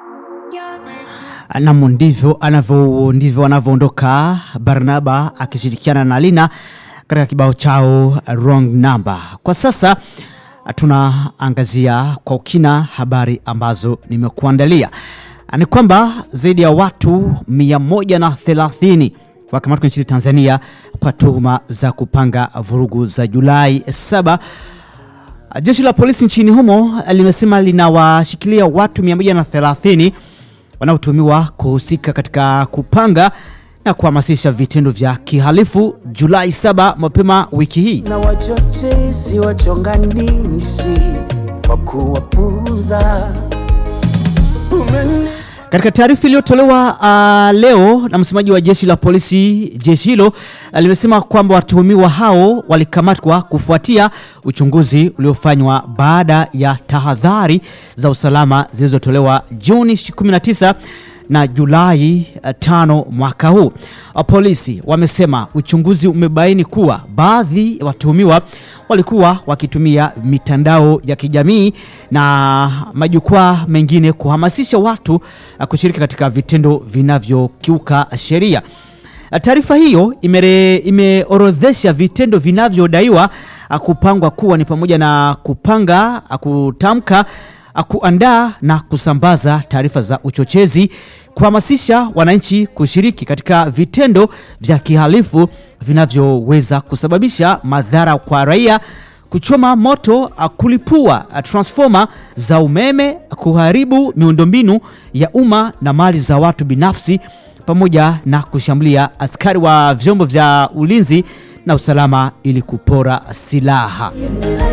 Nam, ndivyo anavyo ndivyo anavyoondoka Barnaba akishirikiana na Lina katika kibao chao wrong number. Kwa sasa tunaangazia kwa ukina habari ambazo nimekuandalia. Ni kwamba zaidi ya watu 130 wakamatwa nchini Tanzania kwa tuhuma za kupanga vurugu za Julai 7. Jeshi la polisi nchini humo limesema linawashikilia watu 130 wanaotuhumiwa kuhusika katika kupanga na kuhamasisha vitendo vya kihalifu Julai 7 mapema wiki hii. na wachochezi wachonganishi kwa kuwapuza Umene- Katika taarifa iliyotolewa uh, leo na msemaji wa jeshi la polisi, jeshi hilo uh, limesema kwamba watuhumiwa hao walikamatwa kufuatia uchunguzi uliofanywa baada ya tahadhari za usalama zilizotolewa Juni 19 na Julai uh, tano mwaka huu. Uh, Polisi wamesema uchunguzi umebaini kuwa baadhi ya watuhumiwa walikuwa wakitumia mitandao ya kijamii na majukwaa mengine kuhamasisha watu uh, kushiriki katika vitendo vinavyokiuka sheria. Uh, Taarifa hiyo imere- imeorodhesha vitendo vinavyodaiwa uh, kupangwa kuwa ni pamoja na kupanga, uh, kutamka, uh, kuandaa na kusambaza taarifa za uchochezi, kuhamasisha wananchi kushiriki katika vitendo vya kihalifu vinavyoweza kusababisha madhara kwa raia, kuchoma moto, uh, kulipua uh, transformer za umeme, kuharibu miundombinu ya umma na mali za watu binafsi pamoja na kushambulia askari wa vyombo vya ulinzi na usalama ili kupora silaha. Endelea